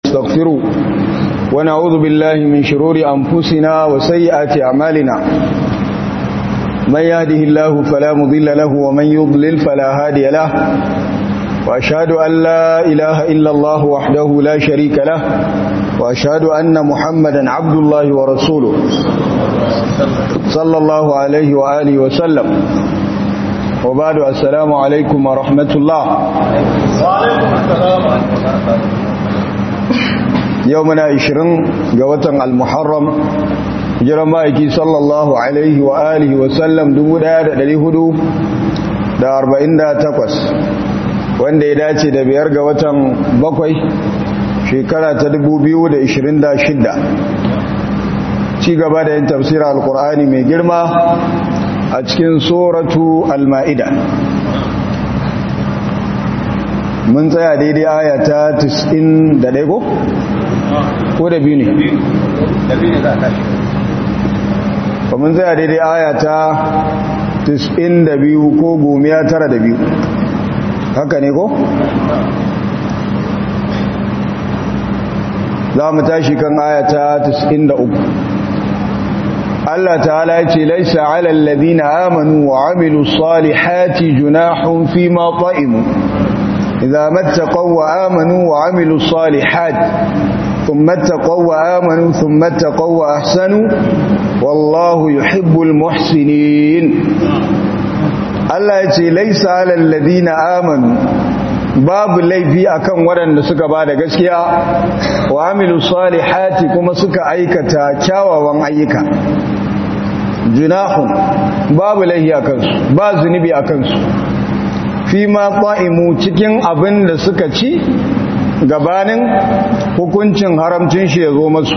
نستغفره ونعوذ بالله من شرور أنفسنا وسيئات أعمالنا من يهده الله فلا مضل له ومن يضلل فلا هادي له وأشهد أن لا إله إلا الله وحده لا شريك له وأشهد أن محمدا عبد الله ورسوله صلى الله عليه وآله وسلم وبعد السلام عليكم ورحمة الله وعليكم السلام يومنا عشرين قوة المحرم jiran ma'aiki sallallahu alaihi wa alihi wa sallam 1448 wanda ya dace da biyar ga watan bakwai shekara ta 2026 ci gaba da yin tafsira alkur'ani mai girma a cikin suratu al-ma'ida mun tsaya daidai aya ta 91 ko? ko da biyu ne? da biyu ne za a tashi ba mun tsaya daidai aya ta 92 ko gomiya tara da biyu haka ne ko? za mu tashi kan aya ta 93 Allah ta'ala ya ce laisa ala alladhina amanu wa amilu salihati junahun fi ma ta'imu idza mattaqaw wa amanu wa amilu salihati thumma taqaw wa amanu thumma taqaw wa ahsanu wallahu yuhibbul muhsinin Allah ya ce laisa ala alladhina amanu babu laifi akan waɗanda suka ba da gaskiya wa amilu salihati kuma suka aikata kyawawan ayyuka junahun babu laifi akan su ba zunubi akan su fi ma qa'imu cikin abin da suka ci gabanin hukuncin haramcin shi ya zo masu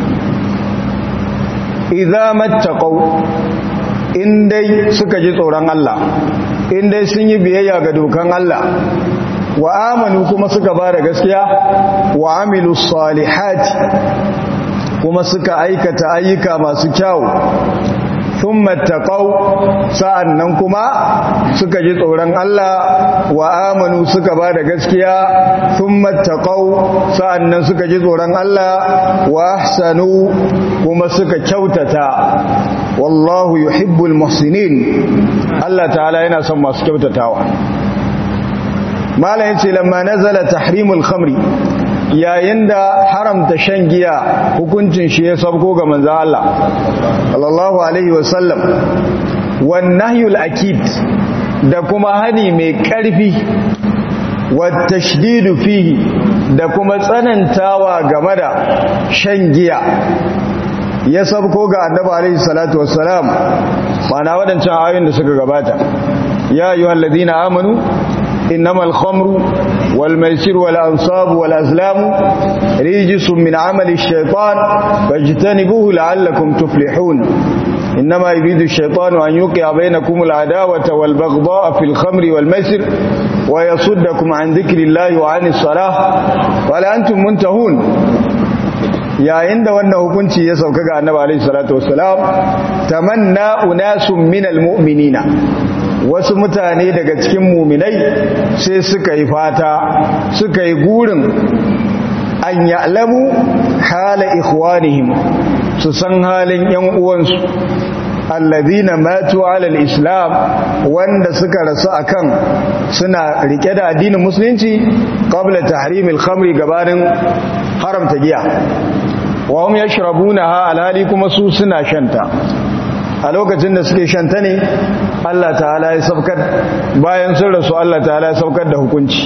idza mattaqaw in dai suka ji tsoron Allah in dai sun yi biyayya ga dokan Allah wa amanu kuma suka ba da gaskiya wa amilu salihati kuma suka aikata ayyuka masu kyau sun mattaƙau sa'an nan kuma suka ji tsoron Allah wa amanu suka ba da gaskiya sun mattaƙau sa'an nan suka ji tsoron Allah wa ahsanu kuma suka kyautata wallahu yuhibbul muhsinin Allah ta'ala yana son masu kyautatawa malam yace lamma nazala tahrimul khamri yayin da haramta shan giya hukuncin shi ya sabko ga manzo Allah sallallahu alaihi wasallam wan nahyul akid da kuma hani mai karfi wat tashdidu fihi da kuma tsanantawa game da shan giya ya sabko ga annabi alaihi salatu wassalam mana wadancan ayoyin da suka gabata ya ayyuhal ladina amanu إنما الخمر والميسر والأنصاب والأزلام ريجس من عمل الشيطان فاجتنبوه لعلكم تفلحون إنما يريد الشيطان أن يوقع بينكم العداوة والبغضاء في الخمر والميسر ويصدكم عن ذكر الله وعن الصلاة ولا أنتم منتهون yayin da wannan hukunci ya sauka ga annabi alaihi salatu wassalam tamanna unasun minal mu'minina wasu mutane daga cikin muminai sai suka yi fata suka yi gurin an ya'lamu hala ikhwanihim su san halin yan uwansu alladhina matu ala islam wanda suka rasu akan suna rike da addinin musulunci qabla tahrimil khamri gabanin haramta giya wa hum yashrabunaha alhali kuma su suna shanta a lokacin da suke shanta ne Allah ta'ala ya saukar bayan sun rasu Allah ta'ala ya saukar da hukunci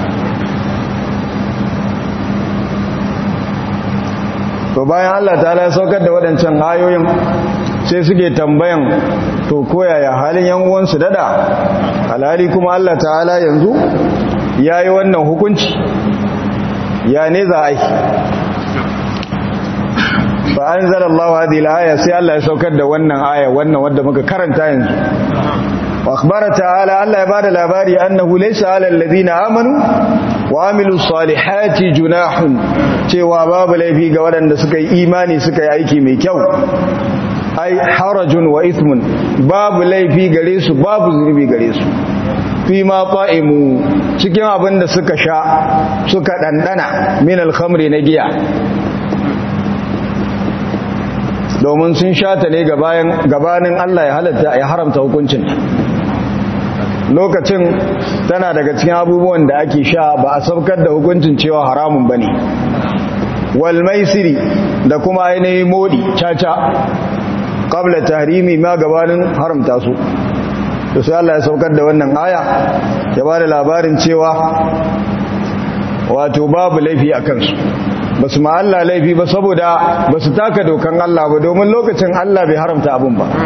to bayan Allah ta'ala ya saukar da waɗancan ayoyin sai suke tambayan to koyaya halin yan uwansu dada alhali kuma Allah ta'ala yanzu ya yi wannan hukunci ya ne za a yi fa an zara Allah hadhihi al-aya sai Allah ya saukar da wannan aya wannan wanda muka karanta yanzu wa akhbara ta'ala Allah ya bada labari annahu laysa 'ala alladhina amanu wa amilus salihati junahun cewa babu laifi ga waɗanda suka yi imani suka yi aiki mai kyau ai harajun wa ithmun babu laifi gare su babu zunubi gare su fi ma fa'imu cikin abin da suka sha suka ɗanɗana min alhamri na giya domin sun sha ta ne gabanin Allah ya halatta ya haramta hukuncin lokacin tana daga cikin abubuwan da ake sha ba a saukar da hukuncin cewa haramun ba ne wal maisiri da kuma ainihin modi caca qabla tahrimi ma gabanin haramta su to sai Allah ya saukar da wannan aya ya ba da labarin cewa wato babu laifi a kansu ba su ma Allah laifi ba saboda ba su taka dokan Allah ba domin lokacin Allah bai haramta abin ba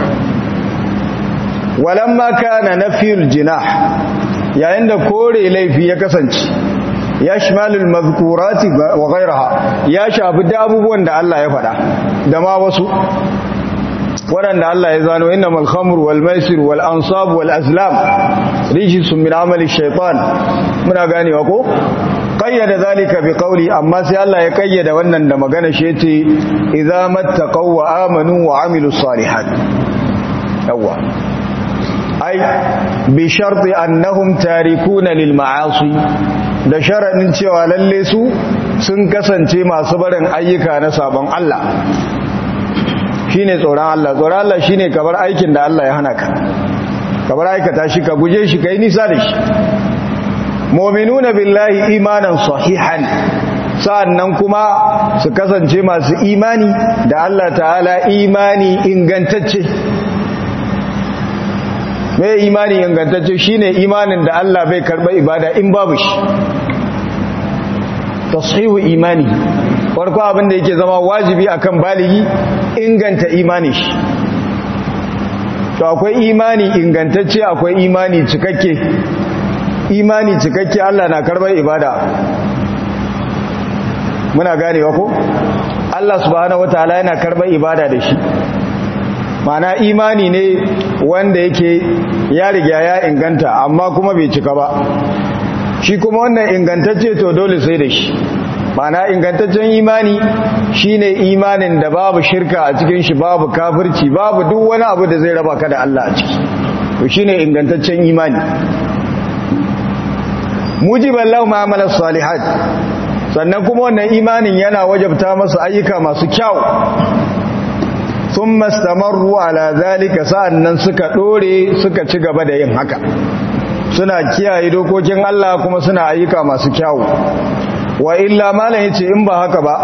walamma kana nafiyul jinah yayin da kore laifi ya kasance ya shimalul mazkurati wa ghayraha ya shafi da abubuwan da Allah ya faɗa da ma wasu waɗanda Allah ya zano innamal khamru wal maisir wal ansab wal azlam rijsun min amali shaytan muna ganewa ko qayyada zalika bi qawli amma sai Allah ya kayyada wannan da magana shi yace idza mattaqaw wa amanu wa amilus salihat yawa ai bi sharti annahum tarikuna lil ma'asi da sharadin cewa lalle su sun kasance masu barin ayyuka na sabon Allah shine tsoron Allah tsoron Allah shine kabar aikin da Allah ya hana ka kabar aikata shi ka guje shi kai nisa da shi mu'minuna billahi imanan sahihan sa'annan kuma su kasance masu imani da Allah ta'ala imani ingantacce mai imani ingantacce shine imanin da Allah bai karba ibada in babu shi tashihu imani farko abin da yake zama wajibi akan baligi inganta imani shi to akwai imani ingantacce akwai imani cikakke imani cikakke Allah na karbar ibada muna ganewa ko Allah subhanahu wataala yana karbar ibada da shi mana imani ne wanda yake ya riga ya inganta amma kuma bai cika ba shi kuma wannan ingantacce to dole sai da shi mana ingantaccen imani shine imanin da babu shirka a cikin shi babu kafirci babu duk wani abu da zai raba ka da Allah a ciki to shine ingantaccen imani mujiban lahu ma'amalas salihat sannan kuma wannan imanin yana wajabta masa ayyuka masu kyau sun mastamarru ala zalika sa'annan suka dore suka ci gaba da yin haka suna kiyaye dokokin Allah kuma suna ayyuka masu kyau wa illa malam yace in ba haka ba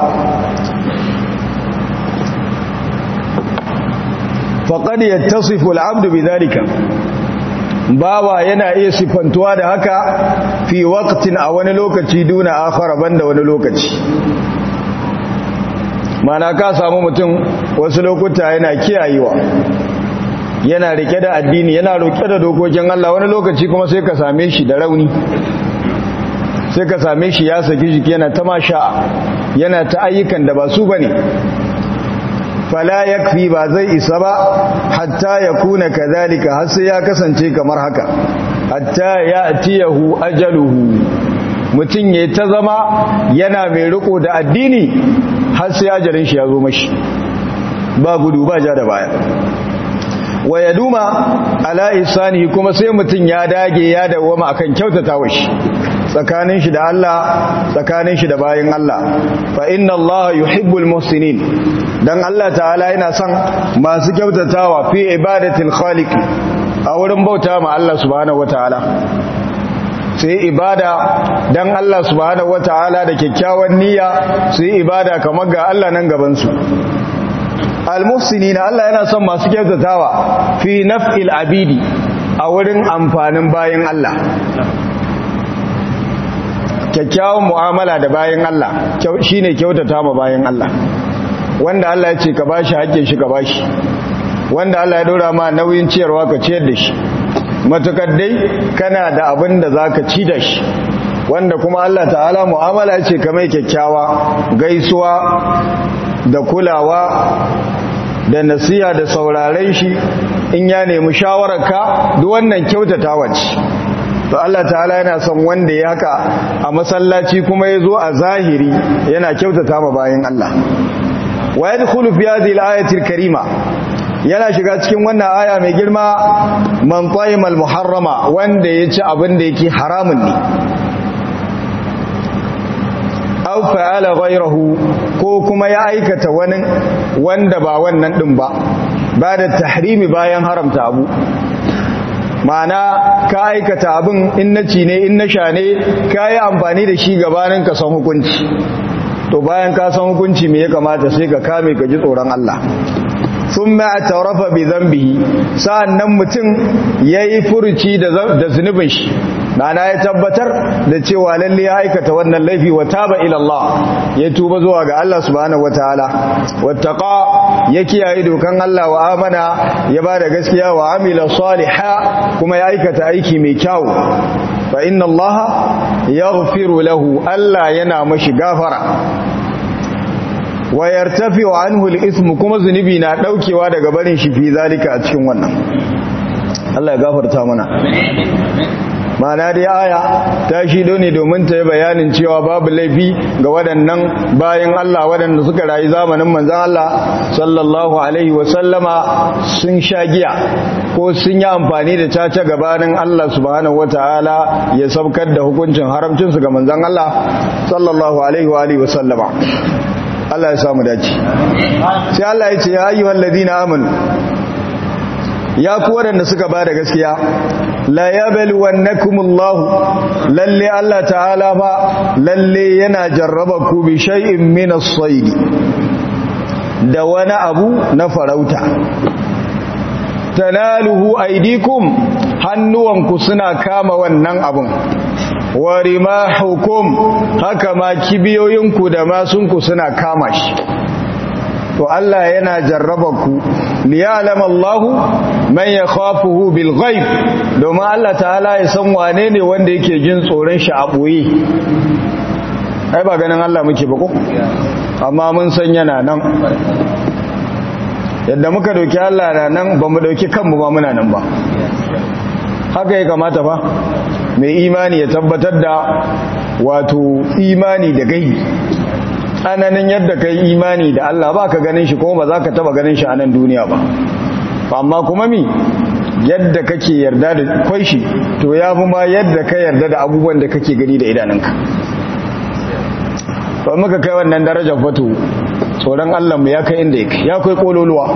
faqad yattasifu al-'abdu bidhalika bawa yana iya sifantuwa da haka fi waqtin a wani lokaci duna akhara banda wani lokaci mana ka samu mutum wasu lokuta yana kiyayewa yana rike da addini yana roke da dokokin Allah wani lokaci kuma sai ka same shi da rauni sai ka same shi ya saki jiki yana ta masha yana ta ayyukan da ba su bane fala yakfi ba zai isa ba hatta ya kuna kadhalika har sai ya kasance kamar haka hatta ya'tiyahu ajaluhu mutun yayi ta zama yana mai riko da addini har sai ajalin shi ya zo mashi ba gudu ba ja da baya wa yaduma ala isani kuma sai mutun ya dage ya dawoma akan kyautatawa shi tsakanin shi da Allah tsakanin shi da bayin Allah fa inna Allah yuhibbul muhsinin dan Allah ta'ala yana son masu kyautatawa fi ibadatil khaliq a wurin bauta ma Allah subhanahu wataala sai ibada dan Allah subhanahu wataala da kyakkyawan niyya sai ibada kamar ga Allah nan gaban su almuhsinina Allah yana son masu kyautatawa fi naf'il abidi a wurin amfanin bayin Allah kyakkyawan mu'amala da bayan Allah shine kyautata ma bayan Allah wanda Allah ya ce ka bashi hakkin shi ka bashi wanda Allah ya dora ma nauyin ciyarwa ka ciyar da shi matukar dai kana da abin da zaka ci da shi wanda kuma Allah ta'ala mu'amala ce ka mai kyakkyawa gaisuwa da kulawa da nasiha da sauraren shi in ya nemi shawararka duk wannan kyautatawa ce to Allah ta'ala yana son wanda ya haka a masallaci kuma ya zo a zahiri yana kyautata ma bayan Allah wa yadkhulu fi hadhihi al-ayati al-karima yana shiga cikin wannan aya mai girma man taimal muharrama wanda ya ci abin da yake haramun ne aw fa'ala ghayrahu ko kuma ya aikata wani wanda ba wannan din ba ba da tahrimi bayan haramta abu ma'ana ka aikata abin in na ci ne in na sha ne ka yi amfani da shi gabanin ka san hukunci to bayan ka san hukunci me ya kamata sai ka kame ka ji tsoron Allah sun ma'atarafa bi zambihi sa'an nan mutum ya yi furuci da zunubin shi Nana ya tabbatar da cewa lalle ya aikata wannan laifi wa taba ila Allah ya tuba zuwa ga Allah subhanahu wataala wattaqa ya kiyaye dokan Allah wa amana ya bada gaskiya wa amila saliha kuma ya aikata aiki mai kyau fa inna Allah yaghfiru lahu Allah yana mashi gafara wa yartafi'u anhu al-ithm kuma zunubi na daukewa daga barin shi fi zalika a cikin wannan Allah ya gafarta mana mana dai aya ta shido ne domin ta yi bayanin cewa babu laifi ga waɗannan bayan Allah waɗanda suka rayu zamanin manzan Allah sallallahu alaihi wasallama sun sha giya ko sun yi amfani da caca gabanin Allah subhanahu wata'ala ya saukar da hukuncin haramcinsu ga manzan Allah sallallahu alaihi wa alihi wasallama Allah ya samu dace sai Allah ya ce ya ayyuhal ladina amanu ya ku waɗanda suka ba da gaskiya la yabluwannakumullahu lalle Allah ta'ala fa lalle yana jarraba ku bi shay'in min as-sayd da wani abu na farauta tanaluhu aydikum hannuwanku suna kama wannan abun wa rimahukum haka ma kibiyoyinku da masunku suna kama shi to Allah yana jarraba ku liya'lama Allahu man yakhafuhu bil ghaib domin Allah ta'ala ya san wane ne wanda yake jin tsoron shi a boye ai ba ganin Allah muke ba ko amma mun san yana nan yadda muka dauki Allah na nan ba mu dauki kanmu ba muna nan ba haka ya kamata ba mai imani ya tabbatar da wato imani da gaibi tsananin yadda ka yi imani da Allah ba ka ganin shi kuma ba za ka taba ganin shi a nan duniya ba amma kuma mi yadda kake yarda da kwai shi to ya fi ma yadda ka yarda da abubuwan da kake gani da idanunka ba muka kai wannan darajar fato tsoron Allah mu ya kai inda yake ya kai kololuwa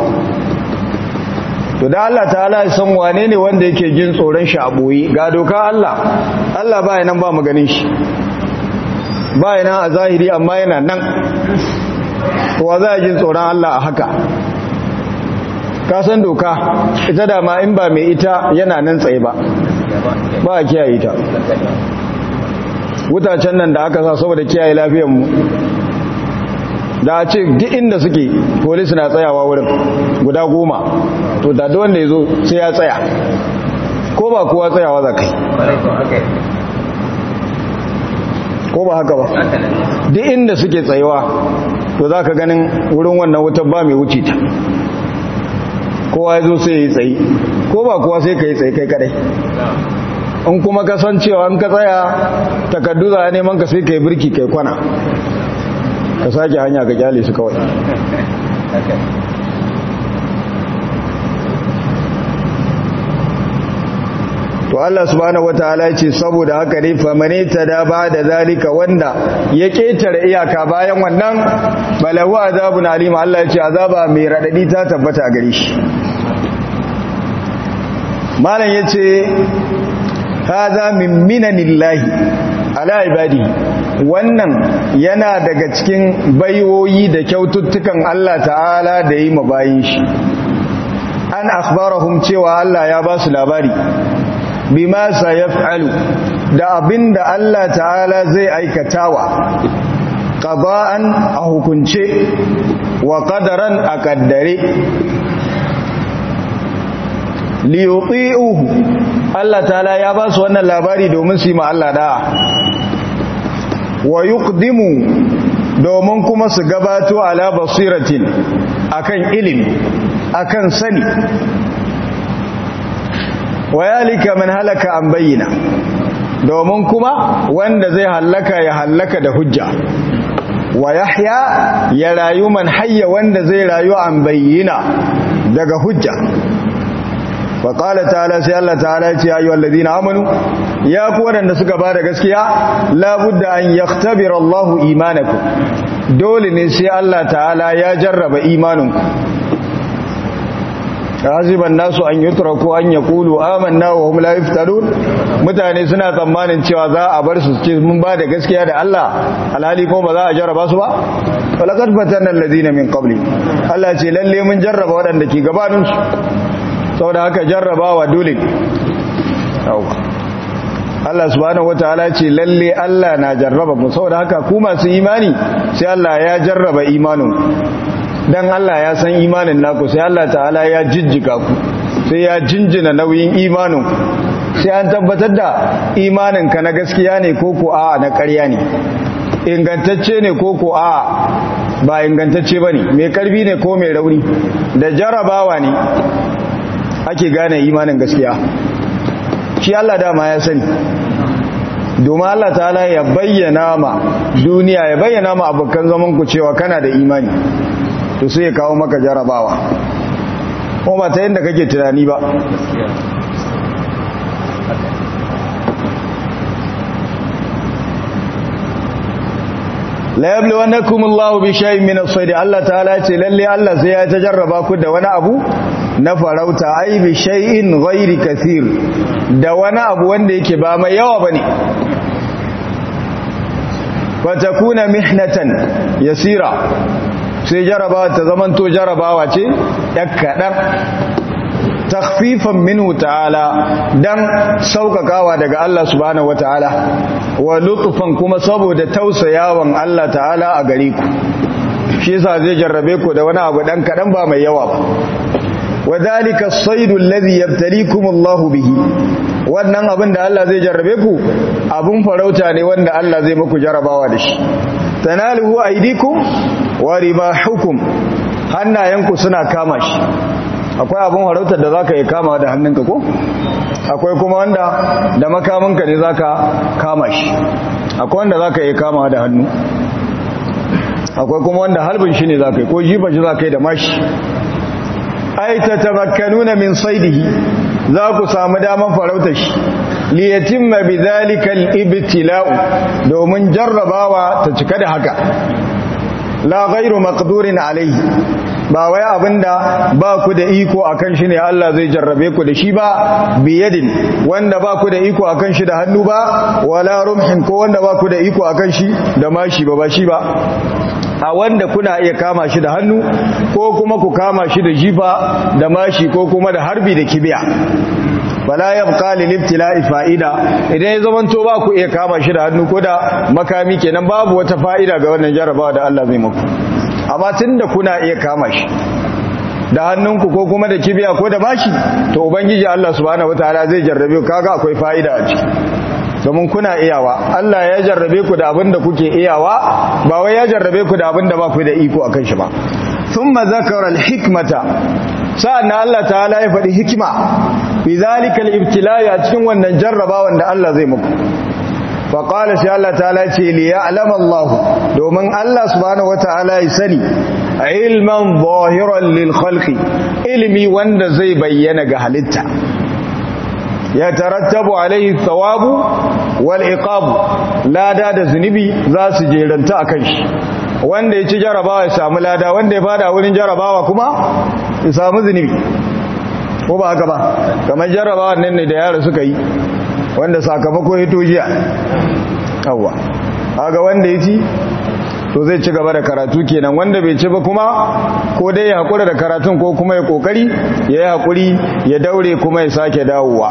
to da Allah ta'ala ya san wane ne wanda yake jin tsoron shi a boye ga doka Allah Allah ba nan ba mu ganin shi ba yana a zahiri amma yana nan wa za a jin tsoron Allah a haka ka san doka ita da ma in ba mai ita yana nan tsaye ba ba a kiyaye ta wutacen nan da aka sa saboda kiyaye lafiyanmu da a ce duk inda suke polisi na tsayawa wurin guda goma to da wanda ya zo sai ya tsaya ko ba kowa tsayawa za kai ko ba haka ba duk inda suke tsayewa to za ka ganin wurin wannan wutar ba mai wuce ta kowa ya zo sai ya yi tsaye ko ba kowa sai ka yi tsaye kai kadai in kuma kasancewa an ka tsaya takardu za a neman ka sai ka yi birki kai kwana ka sake hanya ka kyale su kawai to Allah subhanahu wataala ya ce saboda haka ne famane ta da ba da zalika wanda ya ketare iyaka bayan wannan balahu azabun alim Allah ya ce azaba mai radadi ta tabbata a gare shi malam yace hadha min minanillahi ala ibadi wannan yana daga cikin baiwoyi da kyaututtukan Allah ta'ala da yi mabayin shi an akhbarahum cewa Allah ya ba su labari bima sayaf'alu da abinda Allah ta'ala zai aikatawa qada'an a hukunce wa qadaran a kaddare liyuti'uhu Allah ta'ala ya ba su wannan labari domin su yi ma Allah da'a wa yuqdimu domin kuma su gabato ala basiratin akan ilimi akan sani wa yalika man halaka an bayyana domin kuma wanda zai hallaka ya hallaka da hujja wa yahya ya rayu man hayya wanda zai rayu an bayyana daga hujja wa qala ta'ala sai Allah ta'ala ya ce ayyuhal ladina amanu ya ku wadanda suka bada gaskiya la budda an yakhtabira Allahu imanakum dole ne sai Allah ta'ala ya jarraba imaninku haziban nasu an yutraku an yaqulu amanna wa hum la yuftarun mutane suna tsammanin cewa za a bar su ce mun ba da gaskiya da Allah alhali ko ba za a jarraba su ba walaqad fatanna alladhina min qabli Allah ce lalle mun jarraba waɗanda ke gabanin su saboda haka jarrabawa dole Allah subhanahu wataala ce lalle Allah na jarraba mu saboda haka ku masu imani sai Allah ya jarraba imanin dan Allah ya san imanin naku sai Allah ta'ala ya jijjiga ku sai ya jinjina nauyin imanin sai an tabbatar da imanin ka na gaskiya ne ko ko a na ƙarya ne ingantacce ne ko ko a ba ingantacce bane mai karfi ne ko mai rauni da jarabawa ne ake gane imanin gaskiya shi Allah dama ya sani domin Allah ta'ala ya bayyana ma duniya ya bayyana ma abokan zaman ku cewa kana da imani to sai ya kawo maka jarabawa ko ba ta yadda kake tunani ba la yablu wannakum Allah bi shay'in min as-sayd Allah ta'ala ce lalle Allah sai ya tajarraba ku da wani abu na farauta ai bi shay'in ghairi kathir da wani abu wanda yake ba mai yawa bane fa takuna mihnatan yasira sai jarabawa ta zamanto jarabawa ce kaɗan takfifan minhu ta'ala dan saukakawa daga Allah subhanahu wata'ala wa lutfan kuma saboda tausayawan Allah ta'ala a gare ku shi yasa zai jarrabe ku da wani abu dan kaɗan ba mai yawa ba wadhalika as-saydu alladhi yabtalikum Allah bihi wannan abin da Allah zai jarrabe ku abun farauta ne wanda Allah zai muku jarabawa da shi tanaluhu aydikum wa ribahukum hannayenku suna kama shi akwai abun harautar da zaka yi kama da hannunka ko akwai kuma wanda da makaminka ne zaka kama shi akwai wanda zaka yi kama da hannu akwai kuma wanda halbin shi ne zaka yi ko jifa shi zaka yi da mashi ai tatamakkanuna min saidihi za ku samu daman farautar shi liyatimma bidhalika al-ibtila'u domin jarrabawa ta cika da haka la ghairu maqdurin alayhi ba wai abinda ba ku da iko akan shi ne Allah zai jarrabe ku da shi ba biyadin wanda ba ku da iko akan shi da hannu ba wala rumhin ko wanda ba ku da iko akan shi da mashi ba ba shi ba a wanda kuna iya kama shi da hannu ko kuma ku kama shi da jifa da mashi ko kuma da harbi da kibiya wala yabqa lil ibtila'i fa'ida idan ya zaman to ba ku iya kama shi da hannu ko da makami kenan babu wata fa'ida ga wannan jarabawa da Allah zai muku amma tunda kuna iya kama shi da hannunku ko kuma da kibiya ko da mashi to ubangiji Allah subhanahu wataala zai jarrabe ku kaga akwai fa'ida a ciki domin kuna iyawa Allah ya jarrabe ku da abin da kuke iyawa ba wai ya jarrabe ku da abin da ba ku da iko akan shi ba thumma zakara al-hikmata sa'an Allah ta'ala ya faɗi hikima fi zalika al-ibtila'i a cikin wannan jarrabawan da Allah zai muku fa qala sai Allah ta'ala ce li ya'lam Allah domin Allah subhanahu wata'ala ya sani ilman zahiran lil khalqi ilmi wanda zai bayyana ga halitta ya tarattabu alaihi thawabu wal iqabu lada da zunubi za su jeranta akan shi wanda ya ci jarabawa ya samu lada wanda ya fada wurin jarabawa kuma ya samu zunubi ko ba haka ba kamar jarabawa nan ne da yara suka yi wanda sakamako ya tojiya yawwa haka wanda ya ci to zai ci gaba da karatu kenan wanda bai ci ba kuma ko dai ya haƙura da karatun ko kuma ya ƙoƙari ya yi haƙuri ya daure kuma ya sake dawowa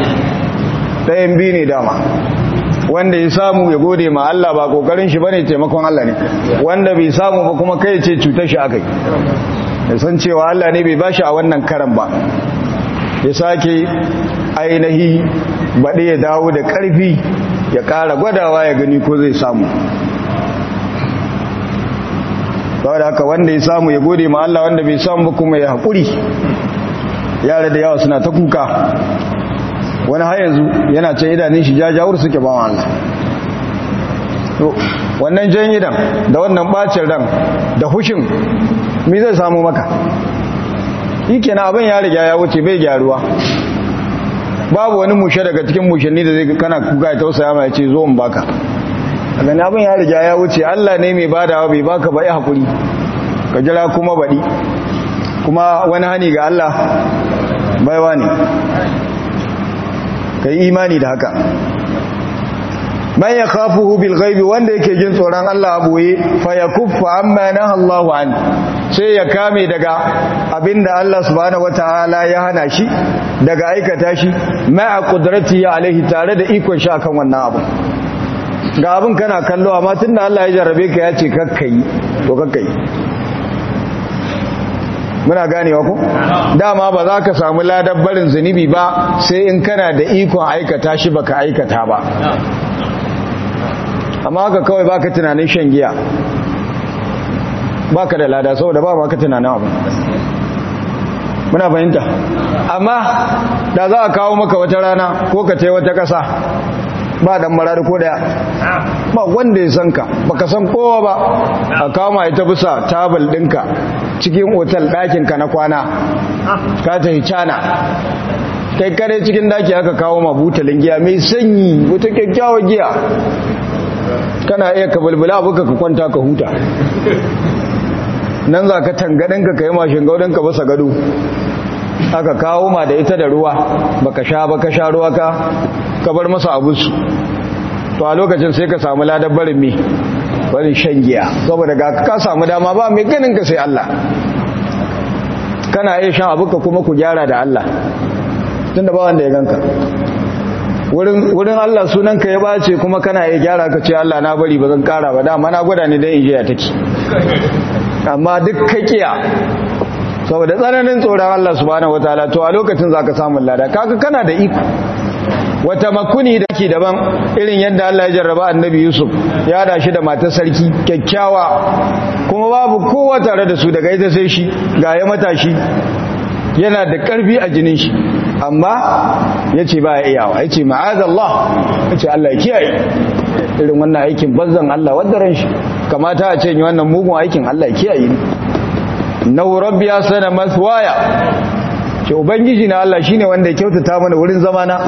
ɗayan biyu ne dama wanda ya samu ya gode ma Allah ba ƙoƙarin shi bane taimakon Allah ne wanda bai samu ba kuma kai ce cutar shi akai ya san cewa Allah ne bai bashi a wannan karan ba ya sake ainihi baɗe ya dawo da ƙarfi ya ƙara gwadawa ya gani ko zai samu saboda haka wanda ya samu ya gode ma Allah wanda bai samu ba kuma ya haƙuri yara da yawa suna ta kuka wani har yanzu yana can idanun shi jajawar suke ba Allah to wannan jan idan da wannan bacin ran da hushin me zai samu maka shi kenan abin ya riga ya wuce bai gyaruwa babu wani mushe daga cikin mushanni da zai kana kuka ya tausaya mai ce zo in baka a gani abin ya riga ya wuce Allah ne mai badawa bai baka ba ya haƙuri ka jira kuma baɗi kuma wani hani ga Allah baiwa ne ka yi imani da haka man ya khafuhu bil ghaibi wanda yake jin tsoron Allah a boye fa yakuffa amma naha Allahu an sai ya kame daga abinda Allah subhanahu wataala ya hana shi daga aikata shi ma'a qudratihi alaihi tare da ikon shi akan wannan abu ga abin kana kallo amma tunda Allah ya jarrabe ka ya ce kakkai to kakkai muna ganewa ko dama ba za ka samu ladar barin zunubi ba sai in kana da ikon aikata shi baka aikata ba amma haka kawai baka tunanin shan giya baka da lada saboda ba baka tunanin abu muna fahimta amma da za a kawo maka wata rana ko ka ce wata ƙasa ba dan marar ko daya ba wanda ya san ka baka san kowa ba a kama ita bisa tabal dinka cikin otal ɗakin ka na kwana ka ta hicana kai kare cikin daki aka kawo ma butalin giya mai sanyi wata kyakkyawar giya kana iya ka bulbula abuka ka kwanta ka huta nan za ka tangadinka ka yi mashin gaudinka basa gado aka kawo ma da ita da ruwa baka sha baka sha ruwa ka ka bar masa abusu to a lokacin sai ka samu ladar barin mi barin shan giya saboda ga ka samu dama ba mai ganin ka sai Allah kana iya shan abuka kuma ku gyara da Allah tunda ba wanda ya ganka wurin Allah sunan ka ya bace kuma kana iya gyara ka ce Allah na bari ba zan kara ba dama na gwada ne dan ijiya take amma duk ka kiya saboda tsananin tsoron Allah subhanahu wataala to a lokacin zaka samu lada kaga kana da iko wata makuni da ke daban irin yadda Allah ya jarraba annabi Yusuf ya da shi da matar sarki kyakkyawa kuma babu kowa tare da su daga ita sai shi ga ya matashi yana da karfi a jinin shi amma ya ce ba ya iyawa ya ce ma'azallah ya ce Allah ya kiyaye irin wannan aikin banzan Allah wadda ran shi kamata a ce yi wannan mugun aikin Allah ya kiyaye ni na rabbi ya sana maswaya ce ubangiji na Allah shine wanda ya kyautata mana wurin zamana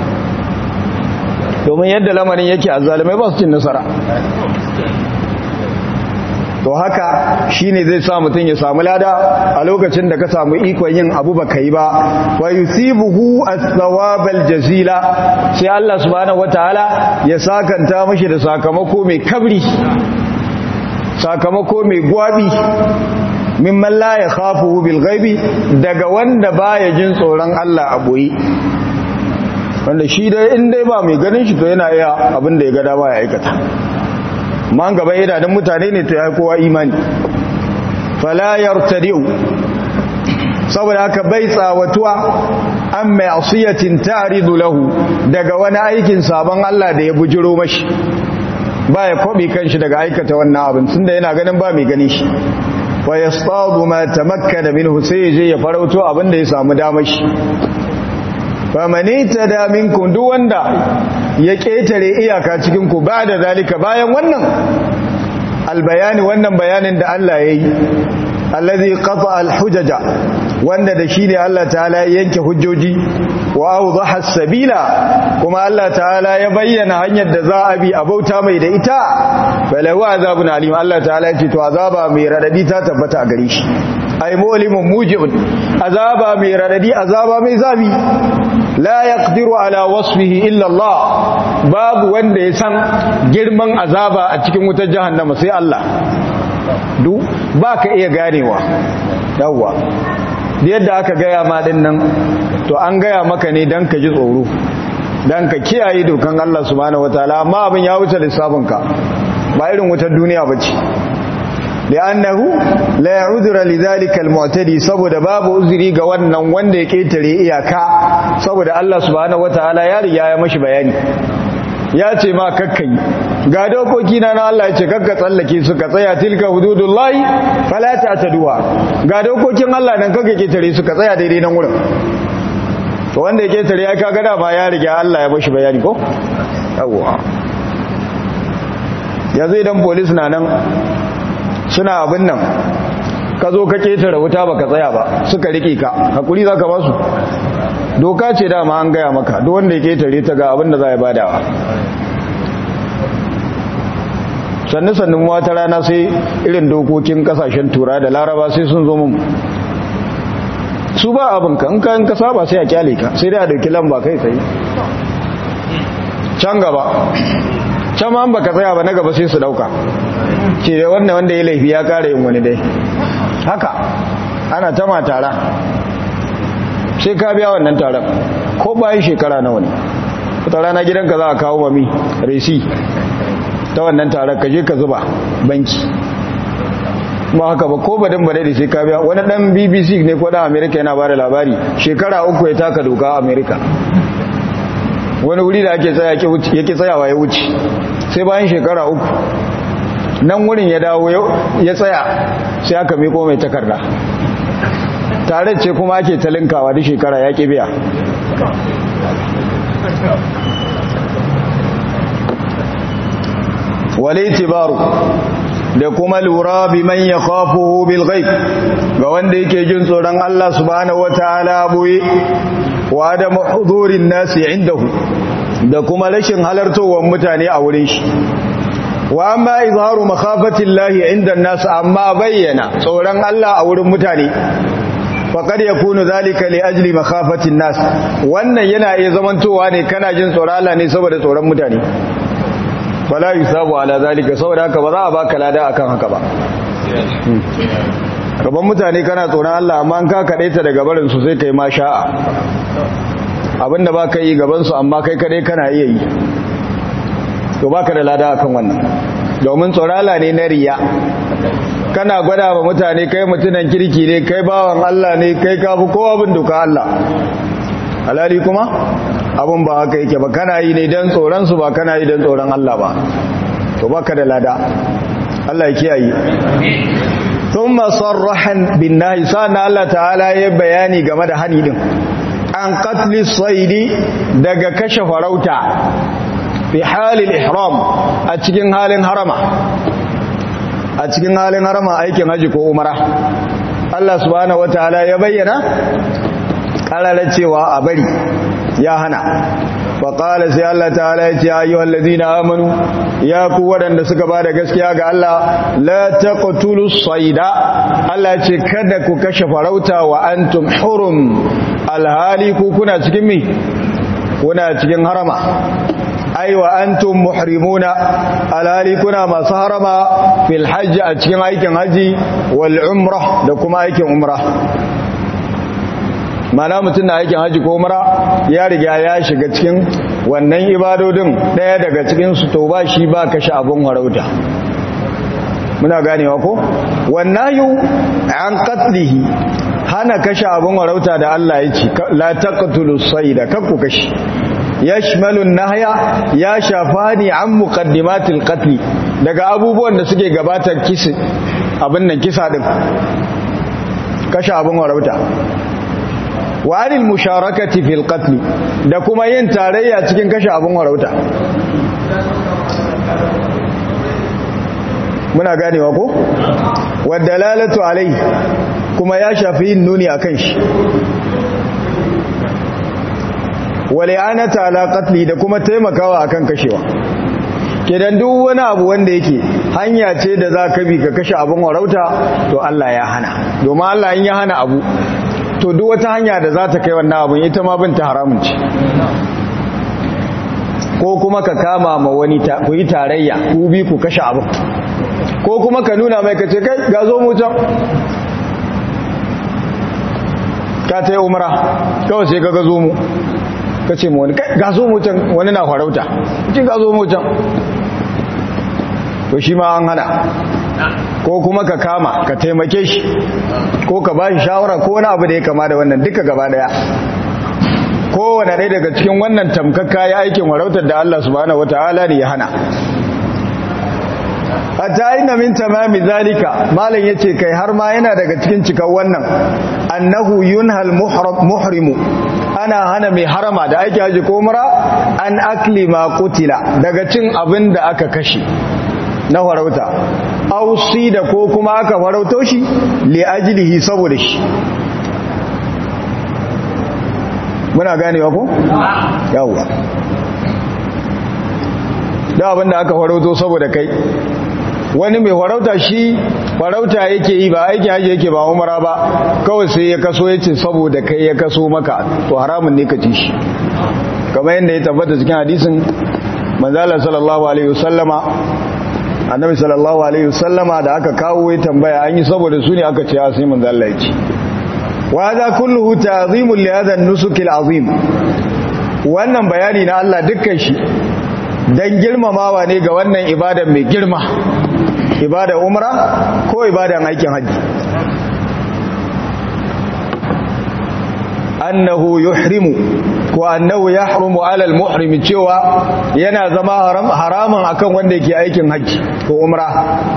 domin yadda lamarin yake azzalumai ba su cin nasara to haka shine zai sa mutum ya samu lada a lokacin da ka samu ikon yin abu baka yi ba wa yusibuhu as-thawabal jazila sai Allah subhanahu wataala ya sakanta mishi da sakamako mai kabri sakamako mai gwabi mimman la ya khafuhu bil ghaibi daga wanda baya jin tsoron Allah a boye wanda shi dai in dai ba mai ganin shi to yana iya abin da ya ga dama ya aikata man gaba idanun mutane ne to ya kowa imani fala yartadi'u saboda haka bai tsawatuwa an mai asiyatin ta'ridu lahu daga wani aikin sabon Allah da ya bujiro mashi ba ya kwabe kanshi daga aikata wannan abin tunda yana ganin ba mai gani shi wa yastadu ma tamakkana minhu sai je ya farauto abin da ya samu damar shi famani tada minkum duk wanda ya ketare iyaka cikin ku ba da zalika bayan wannan albayani wannan bayanin da Allah yayi allazi qata alhujaja wanda da shi ne Allah ta'ala ya yanke hujjoji wa awdaha sabila kuma Allah ta'ala ya bayyana hanyar da za a bi a bauta mai da ita falahu azabun alim Allah ta'ala ya ce to azaba mai radadi ta tabbata a gare shi ay mulimun muji'un azaba mai radadi azaba mai zabi la yaqdiru ala wasfihi illa Allah babu wanda ya san girman azaba a cikin wutar jahannama sai Allah du ba ka iya ganewa yawwa da yadda aka gaya ma din nan to an gaya maka ne don ka ji tsoro don ka kiyaye dokan Allah subhanahu wataala amma abin ya wuce lissafinka ba irin wutar duniya ba ce li'annahu la ya'udhra lidhalika al-mu'tadi saboda babu uzuri ga wannan wanda ya ketare iyaka saboda Allah subhanahu wataala ya riga ya mashi bayani ya ce ma kakkai ga dokoki na Allah ya ce kakka tsallake su ka tsaya tilka hududullahi fala ta'taduha ga dokokin Allah nan kakka ketare su ka tsaya daidai nan wurin to wanda ya ketare ya kaga da ba ya riga Allah ya bashi bayani ko yawa yanzu idan police na nan suna abin nan ka zo ka ketare wuta baka tsaya ba suka rike ka hakuri zaka ba su doka ce dama an gaya maka duk wanda ya ketare ta ga abin da za ya badawa sannu sannu wata rana sai irin dokokin kasashen tura da laraba sai sun zo mun su ba abinka in ka in ka saba sai a kyale ka sai dai a dauki lamba kai tsaye can gaba can ma baka tsaya ba na gaba sai su dauka ce da wannan wanda ya laifi ya kara yin wani dai haka ana ta matara sai ka biya wannan taron ko bayan shekara nawa ne wata rana gidanka za a kawo mami resi ta wannan taron ka je ka zuba banki ba haka ba ko badin badai da sai ka biya wani dan bbc ne ko dan america yana bada labari shekara uku ya taka doka a america wani wuri da ake tsaya yake tsayawa ya wuce sai bayan shekara uku nan wurin ya dawo ya tsaya sai aka miko mai takarda tare ce kuma ake talinkawa da shekara ya ƙi biya walitibaru da kuma lura bi man ya khafuhu bil ghaib ga wanda yake jin tsoron Allah subhanahu wataala boye wa da hudurin nasi indahu da kuma rashin halartowar mutane a wurin shi wa amma izharu makhafatillahi inda nas amma bayyana tsoron Allah a wurin mutane faqad yakunu zalika li ajli makhafatin nas wannan yana iya zamantowa ne kana jin tsoron Allah ne saboda tsoron mutane fala yusabu ala zalika saboda haka ba za a baka lada akan haka ba gaban mutane kana tsoron Allah amma an ka kade ta daga barin su sai kai ma sha'a abinda baka yi gaban su amma kai kade kana iya yi to baka da lada akan wannan domin tsoron Allah ne na riya kana gwada wa mutane kai mutunan kirki ne kai bawan Allah ne kai kafi kowa bin duka Allah alali kuma abun ba haka yake ba kana yi ne don tsoron su ba kana yi don tsoron Allah ba to baka da lada Allah ya kiyaye thumma sarrahan bin nahi sana Allah ta'ala ya bayani game da hani din an qatli saidi daga kashe farauta fi halil ihram a cikin halin harama a cikin halin harama aikin haji ko umara Allah subhanahu wataala ya bayyana karara cewa a bari ya hana faƙala sai Allah ta'ala ya ce ayyuhal ladina amanu ya ku waɗanda suka bada gaskiya ga Allah la taqtulu sayda Allah ya ce kada ku kashe farauta wa antum hurum alhali ku kuna cikin mi kuna cikin harama ai wa antum muhrimuna alhali kuna masu harama fil hajji a cikin aikin haji wal umrah da kuma aikin umrah mana mutum na aikin haji ko umra ya riga ya shiga cikin wannan ibadodin daya daga cikin su to ba shi ba kashe abun harauta muna ganewa ko wannayu an qatlihi hana kashe abun harauta da Allah ya ce la taqtulu sayda kakku kashe yashmalu nahya ya shafani an muqaddimatil qatl daga abubuwan da suke gabatar kisa abin nan kisa din kashe abun harauta wa anil musharakati fil qatl da kuma yin tarayya cikin kashe abun warauta muna ganewa ko wadalalatu alai kuma ya shafi yin nuni akan shi wali'anata ala qatli da kuma taimakawa akan kashewa kidan duk wani abu wanda yake hanya ce da za ka bi ka kashe abun warauta to Allah ya hana domin Allah in ya hana abu to duk wata hanya da za ta kai wannan abin ita ma binta haramun ce ko kuma ka kama ma wani ku yi tarayya ku bi ku kashe abin ko kuma ka nuna mai ka ce kai ga zo mu can ka ta yi umara kawai sai ka ga zo mu ka ce mu wani kai ga zo mu can wani na farauta ce ga zo mu can to shi ma an hana ko kuma ka kama ka taimake shi ko ka ba shi shawara ko wani abu da ya kama da wannan duka gaba daya kowane ɗaya daga cikin wannan tamkakka ya aikin warautar da Allah subhanahu wata'ala ne ya hana hatta inna min tamami zalika malam yace kai har ma yana daga cikin cikan wannan annahu yunhal muhrimu ana hana mai harama da aiki haji ko umra an akli ma qutila daga cin abin da aka kashe na farauta ausi da ko kuma aka farauto shi li ajlihi saboda shi muna ganewa ko yawwa da abinda aka farauto saboda kai wani mai farauta shi farauta yake yi ba aiki haji yake ba umara ba kawai sai ya kaso ya ce saboda kai ya kaso maka to haramun ne ka ci shi kamar yadda ya tabbata cikin hadisin manzala sallallahu alaihi wasallama annabi sallallahu alaihi wasallama da aka kawo ya tambaya an yi saboda su ne aka ce ya sai manzala ya ce wa hadha kulluhu ta'zimun li hadha an-nusuk al-azim wannan bayani na Allah dukkan shi dan girmamawa ne ga wannan ibada mai girma ibada umra ko ibadan aikin haji annahu yuhrimu ko annahu yahrumu ala al-muhrim cewa yana zama haram haramun akan wanda yake aikin haji ko umra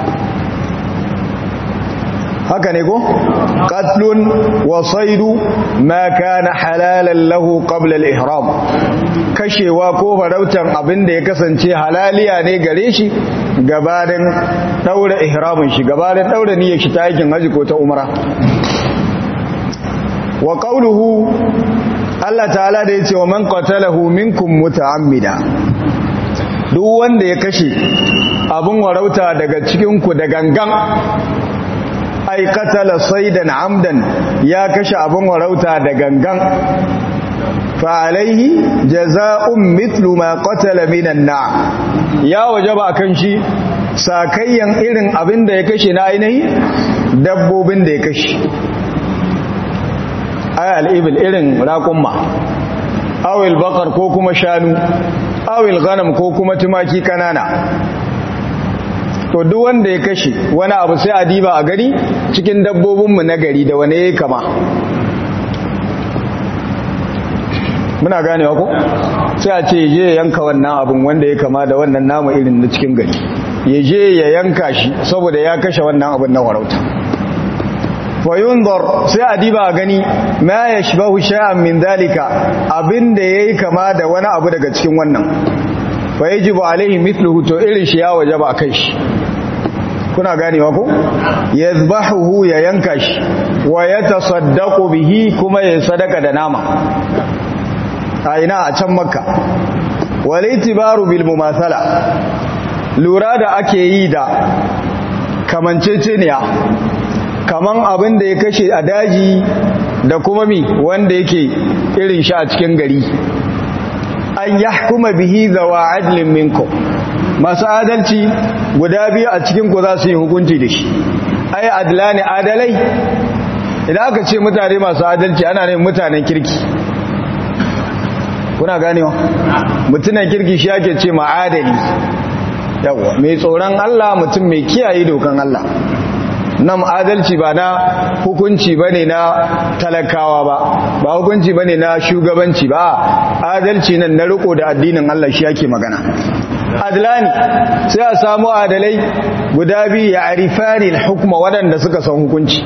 haka ne ko qatlun wa saydu ma kana halalan lahu qabla al-ihram kashewa ko farautan abin da ya kasance halaliya ne gare shi gabanin daura ihramin shi gabanin daura niyyar shi ta aikin haji ko ta umra wa qawluhu Allah ta'ala da yace wa man qatalahu minkum muta'ammida duk wanda ya kashe abin warauta daga cikin ku da gangan ai qatala saydan amdan ya kashe abin warauta da gangan fa alaihi jazaa'un mithlu ma qatala minan na'am ya wajaba akan shi sakayyan irin abin da ya kashe na ainihi dabbobin da ya kashe ay al'ibil irin raƙumma awil bakar ko kuma shanu awil ganam ko kuma tumaki kanana to duk wanda ya kashe wani abu sai a diba a gari cikin dabbobinmu na gari da wane ya kama muna ganewa ko sai a ce je ya yanka wannan abin wanda ya kama da wannan namu irin na cikin gari ya je ya yanka shi saboda ya kashe wannan abin na warauta fayunzar sai a diba a gani ma ya shibahu sha'an min dalika abinda ya yi kama da wani abu daga cikin wannan fa yi jibu alaihi mithluhu to irin shi ya waje ba a kai shi kuna ganewa ko ya zbahuhu ya yanka shi wa ya tasaddaku bihi kuma ya sadaka da nama a ina a can makka walitibaru bil mumathala lura da ake yi da kamanceceniya kaman abin da ya kashe a daji da kuma mi wanda yake irin shi a cikin gari an yahkuma bihi zawa adlin minkum masu adalci guda biyu a cikin ku za su yi hukunci da shi ai adlani adalai idan aka ce mutane masu adalci ana ne mutanen kirki kuna ganewa mutunan kirki shi ake ce ma adali yawa mai tsoron Allah mutum mai kiyaye dokan Allah nan adalci ba na hukunci ba ne na talakawa ba ba hukunci ba ne na shugabanci ba adalci nan na riko da addinin Allah shi yake magana adlani sai a samu adalai guda biyu ya arifani hukuma waɗanda suka san hukunci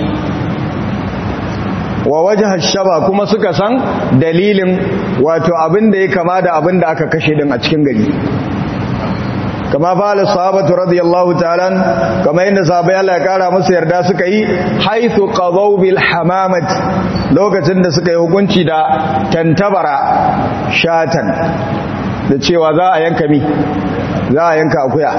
wa wajhar shaba kuma suka san dalilin wato abin da ya kama da abin da aka kashe din a cikin gari kama fa'ala sahabatu radiyallahu ta'ala kama inda sahabbai Allah ya kara musu yarda suka yi haythu qadaw bil hamamat lokacin da suka yi hukunci da tantabara shatan da cewa za a yanka mi za a yanka akuya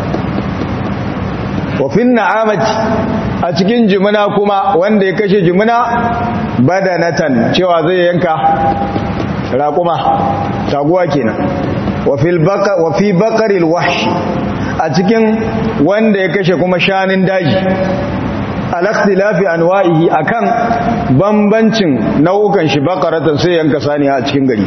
wa fin na'amati a cikin jimina kuma wanda ya kashe jimina badanatan cewa zai yanka raƙuma taguwa kenan wa fi bakaril wahshi a cikin wanda ya kashe kuma shanin daji alakhtilafi anwa'ihi akan bambancin nau'ukan shi bakaratan sai yanka saniya a cikin gari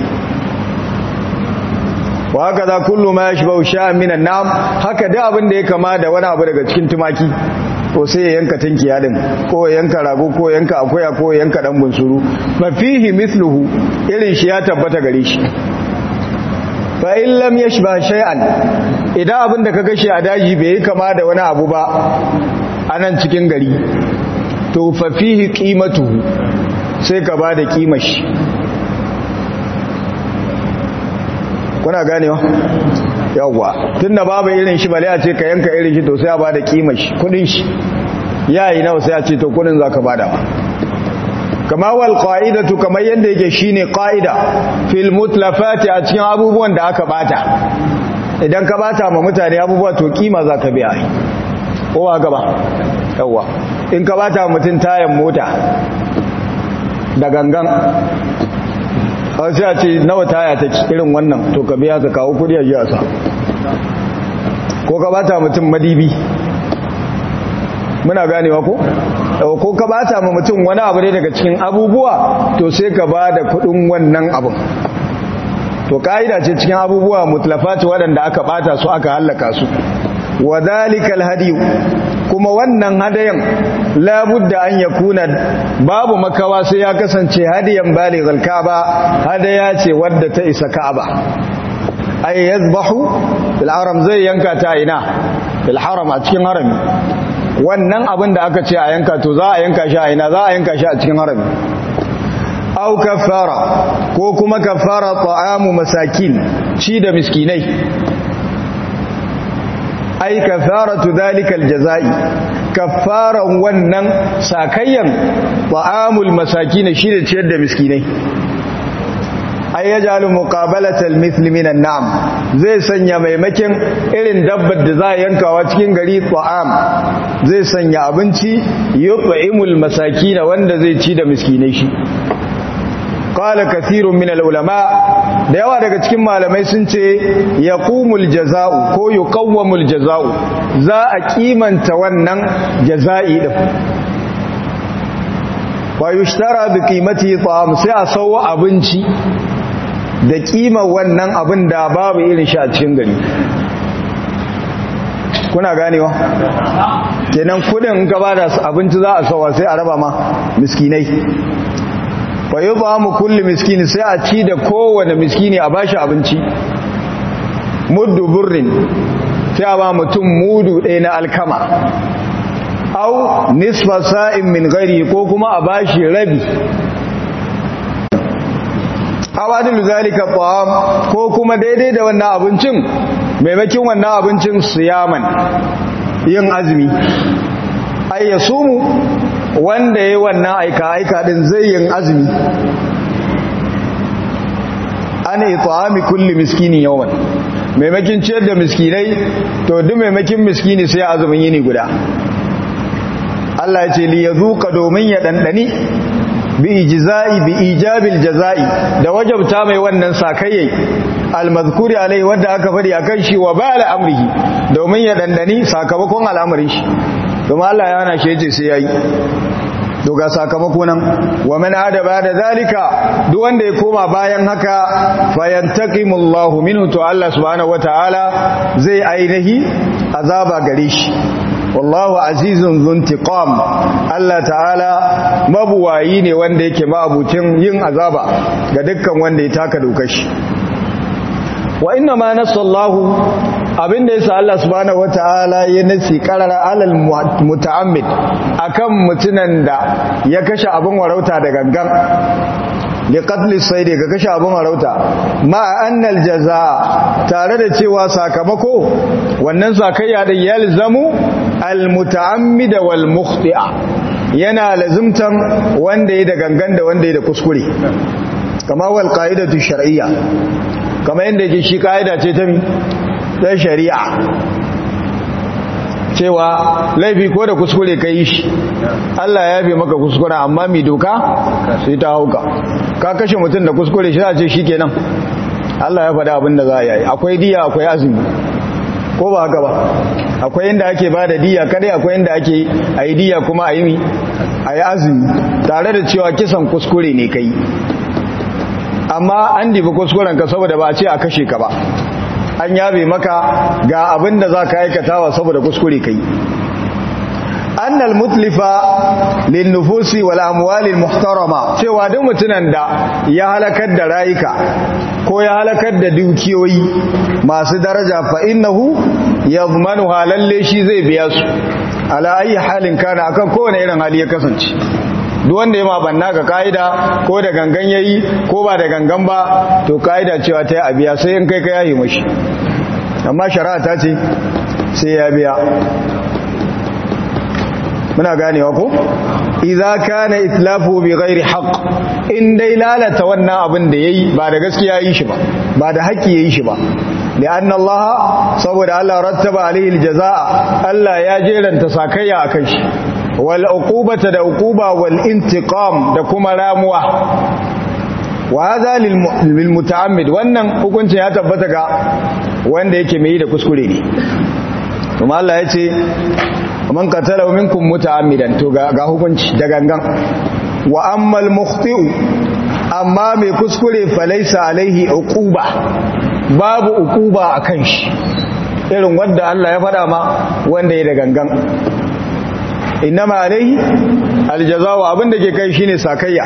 wa haka za kullu ma yashbahu sha'an minan nam haka da abin da ya kama da wani abu daga cikin tumaki to sai ya yanka tinkiya din ko ya yanka rago ko ya yanka akuya ko ya yanka dan bunsuru mafihi mithluhu irin shi ya tabbata gare shi fa in lam yashba shay'an idan abin da ka kashe a daji bai kama da wani abu ba anan cikin gari to fa fihi qimatuhu sai ka bada kimar shi kuna ganewa yawwa tunda babu irin shi bale a ce ka yanka irin shi to sai a bada kimar shi kudin shi yayi nawa sai a ce to kudin zaka bada ba kama wal qa'idatu kamar yanda yake shine qa'ida fil mutlafati a cikin abubuwan da aka bata idan ka bata ma mutane abubuwa to kima zaka biya ko ba gaba yawwa in ka bata mutum tayan mota da gangan sai a ce nawa taya ta irin wannan to ka biya ka kawo kudi a jiya sa ko ka bata mutum madibi muna ganewa ko ko ka bata ma mutum wani abu ne daga cikin abubuwa to sai ka ba da kudin wannan abun to ka'ida ce cikin abubuwa mutlafati waɗanda aka bata su aka hallaka su wa zalikal hadiyu kuma wannan hadayan labudda an yakuna babu makawa sai ya kasance hadiyan balighal ka'aba hadaya ce wadda ta isa ka'aba ay yazbahu fil haram zai yanka ta ina fil haram a cikin harami wannan abin da aka ce a yanka to za a yanka shi a ina za a yanka shi a cikin harami au kafara ko kuma kafara ta'amu masakin ci da miskinai ai kafaratu zalikal jazai kafaran wannan sakayyan ta'amul masakin shi da ciyar da miskinai ai yajalu muqabalatal mithl minan na'am zai sanya maimakin irin dabbar da za a yankawa cikin gari ta'am zai sanya abinci yut'imul masakin wanda zai ci da miskinai shi qala kathirun min ulama da yawa daga cikin malamai sun ce yaqumul jaza'u ko yuqawwamul jaza'u za a kimanta wannan jaza'i din wa yushtara bi qimati ta'am sai a sawo abinci da kima wannan abin da babu irin shi a cikin gari kuna ganewa kenan kudin in ka bada abinci za a sawa sai a raba ma miskinai fa yudhamu kulli miskini sai a ci da kowane miskini a bashi abinci muddu burrin sai a ba mutum mudu ɗaya na alkama au nisfa sa'in min gari ko kuma a bashi rabi awadul zalika ta'am ko kuma daidai da wannan abincin maimakin wannan abincin siyaman yin azumi ay yasumu wanda yayi wannan aika aika din zai yin azumi ana it'ami kulli miskini yawan maimakin ciyar da miskinai to duk maimakin miskini sai azumin yini guda Allah ya ce li yazuqa domin ya dandani bi ijza'i bi ijabil jaza'i da wajabta mai wannan sakayyai almazkuri alai wanda aka fadi akan shi wa bala amrihi domin ya dandani sakamakon al'amarin shi kuma Allah ya hana shi yace sai yayi to ga sakamako nan wa man ada bada zalika duk wanda ya koma bayan haka fayantaqimullahu minhu to Allah subhanahu wataala zai ainihi azaba gare shi wallahu azizun zuntiqam Allah ta'ala mabuwayi ne wanda yake ma'abucin yin azaba ga dukkan wanda ya taka dokar shi wa inna ma nasallahu abinda yasa Allah subhanahu wataala ya nasi qarara alal muta'ammid akan mutunan da ya kashe abin warauta da gangan li qatl sayd ga kashe abin warauta ma annal jazaa tare da cewa sakamako wannan sakayya da yalzamu al muta'ammid wal mukhti'a yana lazimtan wanda ya da gangan da wanda ya da kuskure kama wal qa'idatu shar'iyya kama yanda yake shi ka'ida ce ta mi ta shari'a cewa laifi ko da kuskure ka yi shi Allah ya fi maka kuskure amma mai doka sai ta hauka ka kashe mutum da kuskure shi za ce shi kenan Allah ya faɗa abin da za a yi akwai diya akwai azumi ko ba haka ba akwai inda ake ba da diya kadai akwai inda ake a yi diya kuma a yi mi a yi azumi tare da cewa kisan kuskure ne ka yi amma an dibi kuskuren ka saboda ba a ce a kashe ka ba an yabe maka ga abin da za ka aikatawa saboda kuskure kai annal mutlifa lin nufusi wal amwalil muhtarama cewa duk mutunan da ya halakar da rayuka ko ya halakar da dukiyoyi masu daraja fa innahu yadmanu halalle shi zai biya su ala ayi halin kana akan kowane irin hali ya kasance duk wanda ya mabanna ga ka'ida ko da gangan yayi ko ba da gangan ba to ka'ida cewa ta yi abiya sai in kai ka yayi mashi amma shari'a ta ce sai ya biya muna ganewa ko idza kana itlafu bi ghairi haqq in dai lalata wannan abin da yayi ba da gaskiya yayi shi ba ba da haƙƙi yayi shi ba li'anna Allah saboda Allah rattaba alaihi aljazaa Allah ya jeranta sakayya akan shi wal uqubata da uquba wal intiqam da kuma ramuwa wa hadha lil muta'ammid wannan hukuncin ya tabbata ga wanda yake mai da kuskure ne kuma Allah ya ce man qatala minkum muta'ammidan to ga hukunci da gangan wa ammal mukhti'u amma mai kuskure falaisa alaihi uquba babu uquba akan shi irin wanda Allah ya faɗa ma wanda ya da gangan innama alaihi aljazaa'u abinda ke kai shine sakayya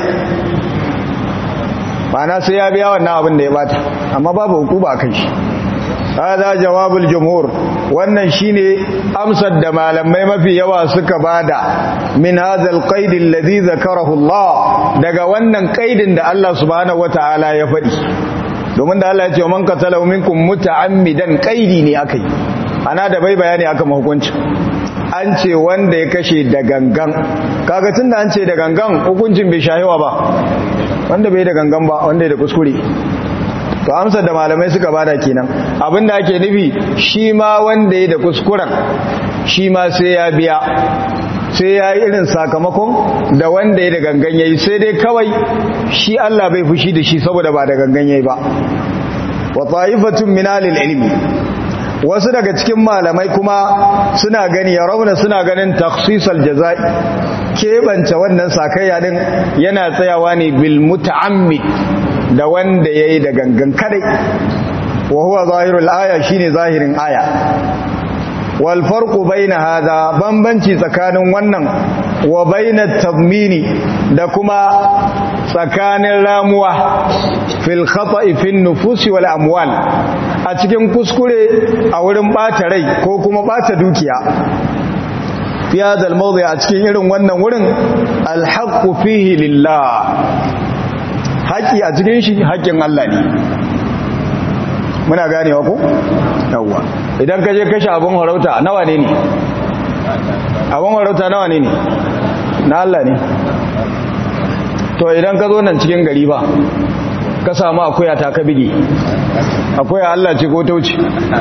ma'ana sai ya biya wannan abin da ya bata amma babu uquba akan shi hada jawabul jumhur wannan shine amsar da malamai mafi yawa suka bada min hadal qaid alladhi zakarahu Allah daga wannan qaidin da Allah subhanahu wataala ya faɗi domin da Allah ya ce man qatala minkum muta'ammidan qaidi ne akai ana da bai bayani aka hukunci an ce wanda ya kashe da gangan kaga tunda an ce da gangan hukuncin bai shahiwa ba wanda bai da gangan ba wanda ya da kuskure to amsar da malamai suka bada kenan abinda ake nufi shi ma wanda ya da kuskuren shi ma sai ya biya sai ya yi irin sakamakon da wanda ya da gangan yayi sai dai kawai shi Allah bai fushi da shi saboda ba da gangan yayi ba wa ta'ifatun min ilmi wasu daga cikin malamai kuma suna gani ya rauna suna ganin takhsisal jazai keɓance wannan sakayya din yana tsayawa ne bil muta'ammid da wanda ya yi da gangan kadai wa huwa zahirul aya shine zahirin aya wal farqu baina hada bambanci tsakanin wannan wa baina tadmini da kuma tsakanin ramuwa fil khata'i fin nufusi wal amwal a cikin kuskure a wurin bata rai ko kuma bata dukiya fi hadha al mawdi' a cikin irin wannan wurin al haqqu fihi lillah haƙi a cikin shi haƙin Allah ne muna ganewa ko yawwa idan ka je kashe abin harauta nawa ne ne abin harauta nawa ne ne na Allah ne to idan ka zo nan cikin gari ba ka samu akuya ta ka bige akuya Allah ce ko tauci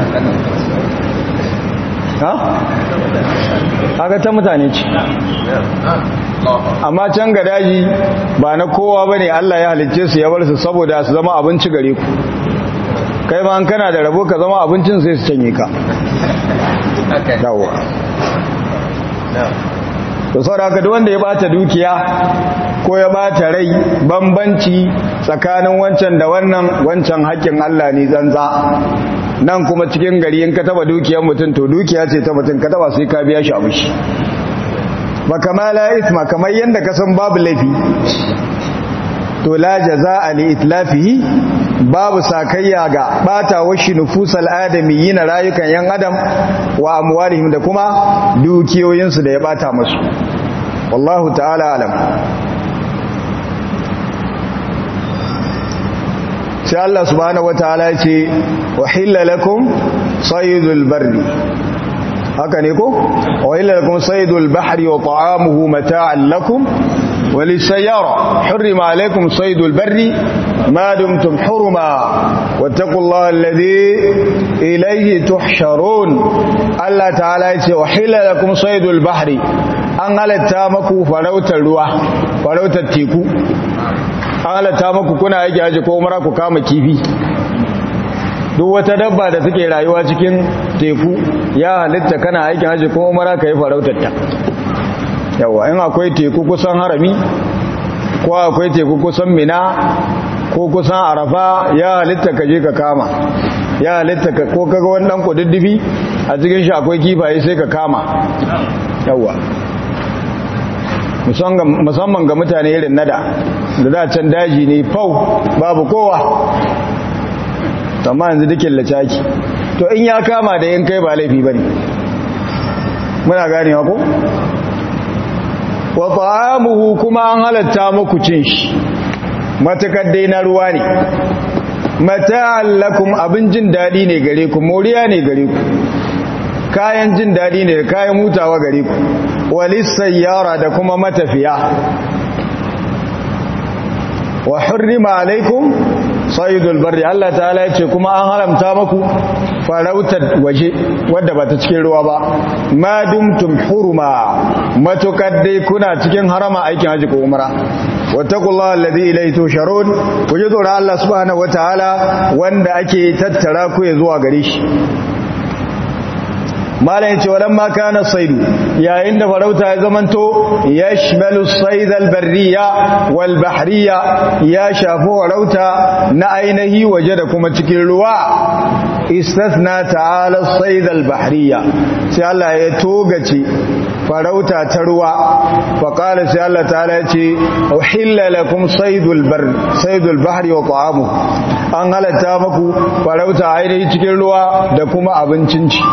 ha haka ta mutane ce amma can ga daji ba na kowa ba ne Allah ya halicce su ya bar su saboda su zama abinci gare ku kai ma kana da rabo ka zama abincin sai su canye ka dawo to saboda haka duk wanda ya bata dukiya ko ya bata rai bambanci tsakanin wancan da wannan wancan haƙƙin Allah ne zanza nan kuma cikin gari in ka taba dukiyar mutum to dukiya ce ta mutum ka taba sai ka biya shi abu shi ba kama la isma kamar yadda ka san babu laifi to la jaza'a li itlafihi babu sakayya ga bata washi nufusal adami na rayukan yan adam wa amwalihim da kuma dukiyoyinsu da ya bata musu wallahu ta'ala alam sai Allah subhanahu wataala ya ce wahilla lakum saydul barri haka ne ko wahilla lakum saydul bahri wa ta'amuhu mata'an lakum وللسيارة حرم عليكم صيد البر ما دمتم حرما واتقوا الله الذي إليه تحشرون الله تعالى وحل لكم صيد البحر an halatta maku farautar ruwa farautar teku an halatta maku kuna yake aji ko mara ku kama kifi duk wata dabba da take rayuwa cikin teku ya halitta kana aikin haji ko mara ka yi farautar ta yawa in akwai teku kusan harami ko akwai teku kusan mina ko kusan arafa ya halitta ka je ka kama ya halitta ka ko kaga wani dan kududdufi a cikin shi akwai kifaye sai ka kama yawa musamman ga mutane irin nada da da can daji ne fau babu kowa amma yanzu dukin lacaki to in ya kama da yin kai ba laifi bane muna ganewa ko wa ta'amuhu kuma an halatta muku cin shi matakar dai na ruwa ne mata'an lakum abin jin daɗi ne gare ku moriya ne gare ku kayan jin daɗi ne da kayan hutawa gare ku walis sayyara da kuma matafiya wa hurrima alaikum sayyidul barri Allah ta'ala ya ce kuma an haramta maku farautar waje wadda ba ta cikin ruwa ba ma dumtum huruma matukar dai kuna cikin harama aikin haji ko umra wattaqullaha alladhi ilayhi tusharun ku ji tsoron Allah subhanahu wataala wanda ake tattara ku zuwa gare shi malam yace walamma kana saidu yayin da farauta ya zamanto yashmalu sayd albarriya wal bahriya ya shafi farauta na ainihi waje da kuma cikin ruwa istasna ta'ala sayd albahriya sai Allah ya togace farauta ta ruwa faƙala sai Allah ta'ala ya ce uhilla lakum saydul bar saydul bahri wa ta'amu an halatta maku farauta ainihi cikin ruwa da kuma abincin ci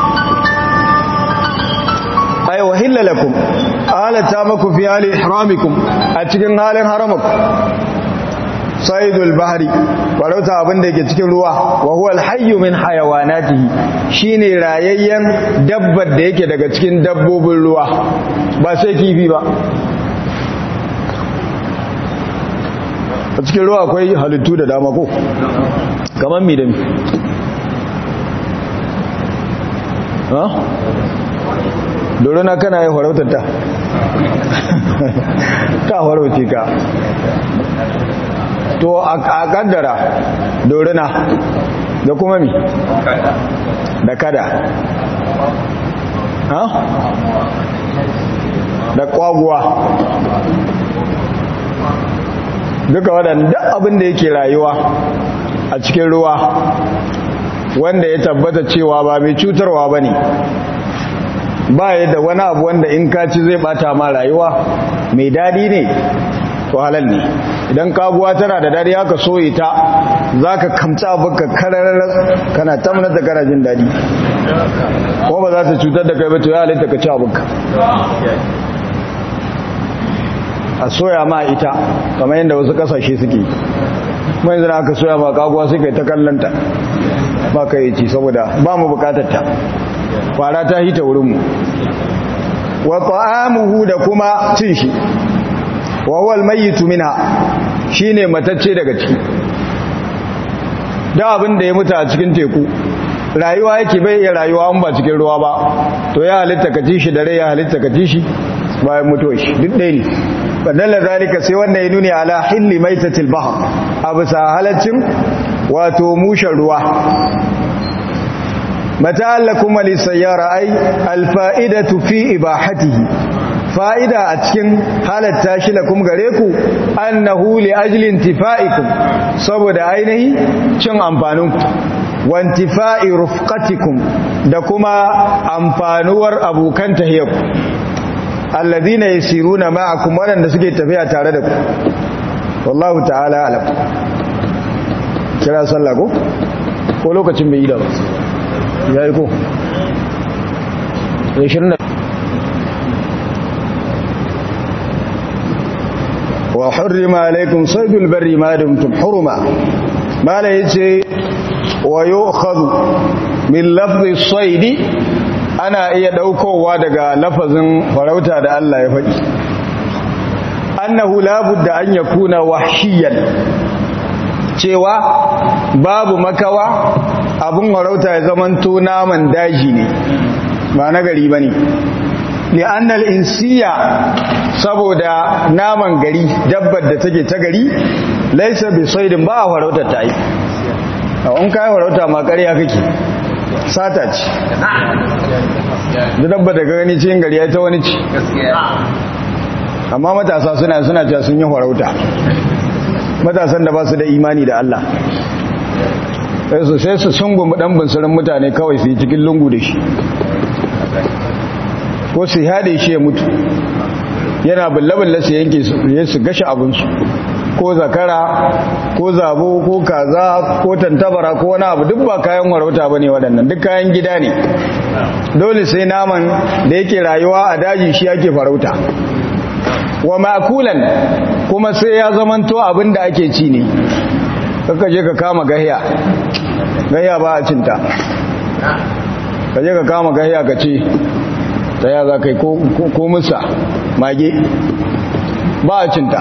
ay wahilla lakum halatta maku fi hali ihramikum a cikin halin haramaku saidul bahri farauta abin da yake cikin ruwa wa huwa alhayyu min hayawanatihi shine rayayyen dabbar da yake daga cikin dabbobin ruwa ba sai kifi ba a cikin ruwa akwai halittu da dama ko kamar mi da mi ha dorona kana yi farautar ta ta farauce ka to a kaddara dorina da kuma mi da kada ha da kwaguwa duka waɗanda abin da yake rayuwa a cikin ruwa wanda ya tabbata cewa ba mai cutarwa ba ne ba ya da wani abu wanda in kaci zai bata ma rayuwa mai daɗi ne to halal ne idan kaguwa tana da dadi haka soye ta za ka kamta baka kararar kana tamnar da kana jin dadi ko ba za ta cutar da kai ba to ya halitta ka ci abinka a soya ma ita kamar yadda wasu kasashe suke mai zana aka soya ma kaguwa suka yi ta kallanta ba ka yi ci saboda ba mu bukatar ta fara ta hita wurinmu wa ta'amuhu da kuma cin shi wa huwa almayyitu minha shine matacce daga ciki da abin da ya mutu a cikin teku rayuwa yake bai iya rayuwa an ba cikin ruwa ba to ya halitta ka ci shi da rai ya halitta ka ci shi bayan mutuwa shi duk ɗaya ne fadalla zalika sai wanda ya nuni ala hilli maitatil bahr abu sa halaccin wato mushen ruwa mata allakum li sayyara ay alfa'idatu fi ibahatihi fa'ida a cikin halatta shi lakum gare ku annahu li ajli intifa'ikum saboda ainihi cin amfaninku wantifa'i rufqatikum da kuma amfanuwar abokan tahiyarku alladhina yasiruna ma'akum wadanda suke tafiya tare da ku wallahu ta'ala alam kira sallah ko ko lokacin bai yi da ba yayi ko 20 wa hurrima alaikum saydul barri ma dumtum hurma mala yace wa yu'khadhu min lafzi saydi ana iya daukowa daga lafazin farauta da Allah ya faɗi annahu la budda an yakuna wahshiyan cewa babu makawa abun farauta ya zamanto naman daji ne ba na gari bane li'annal insiya saboda naman gari dabbar da take ta gari laisa bi saidin ba a farauta ta yi in kai farauta ma ƙarya kake sata ce da dabba da gani cikin gari ya ta wani ci amma matasa suna suna cewa sun yi farauta matasan da ba su da imani da Allah sai su sungumu dan bunsurin mutane kawai su yi cikin lungu da shi ko su haɗe shi ya mutu yana bulle-bulle su yanke su gashi abinsu ko zakara ko zabo ko kaza ko tantabara ko wani abu duk ba kayan warauta ba ne waɗannan duk kayan gida ne dole sai naman da yake rayuwa a daji shi ake farauta wa makulan kuma sai ya zamanto abin da ake ci ne kaka je ka kama gahiya gahiya ba a cinta ka je ka kama gahiya ka ce ta ya za ka yi ko musa mage ba a cinta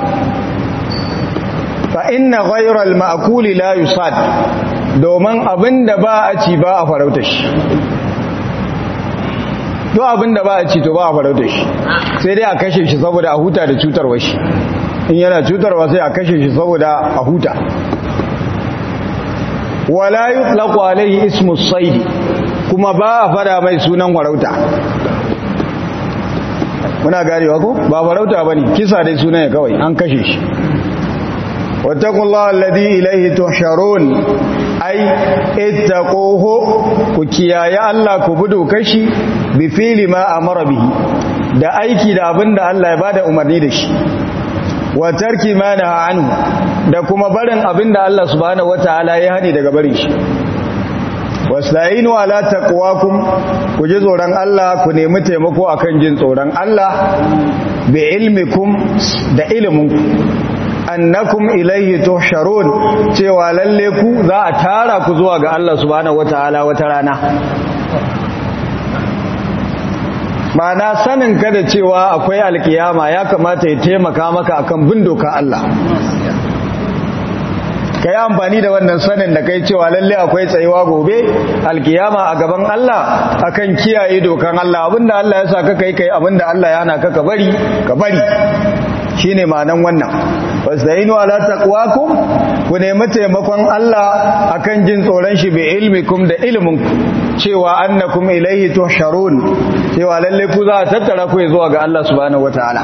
fa inna ghayral ma'kuli la yusad domin abinda ba a ci ba a farauta shi to abinda ba a ci to ba a farauta shi sai dai a kashe shi saboda a huta da cutarwa shi in yana cutarwa sai a kashe shi saboda a huta wala yutlaqu alayhi ismu sayd kuma ba a fada mai sunan farauta muna garewa ko ba farauta bane kisa dai sunan ya kawai an kashe shi واتقوا الله الذي إليه تحشرون أي اتقوه كيايا الله كبدو كشي بفعل ما أمر به da aiki da abin da Allah ya bada umarni da shi wa tarki ma naha anhu da kuma barin abin da Allah subhanahu wataala ya hani daga barin shi wasta'inu ala taqwakum ku ji tsoron Allah ku nemi taimako akan jin tsoron Allah bi ilmikum da iliminku annakum ilaihi tuhsharun cewa lalle ku za a tara ku zuwa ga Allah subhanahu wataala wata rana Ma'ana sanin ka da cewa akwai alkiyama ya kamata ya taimaka maka akan bin doka Allah ka yi amfani da wannan sanin da kai cewa lalle akwai tsayuwa gobe alkiyama a gaban Allah akan kiyaye dokan Allah abinda Allah ya sa ka kai kai abinda Allah ya hana ka ka bari ka bari shine ma'anan wannan wastainu ala taqwakum ku nemi taimakon Allah akan jin tsoron shi bi ilmikum da ilmin cewa annakum ilaihi tuhsharun cewa lalle ku za a tattara ku zuwa ga Allah subhanahu wataala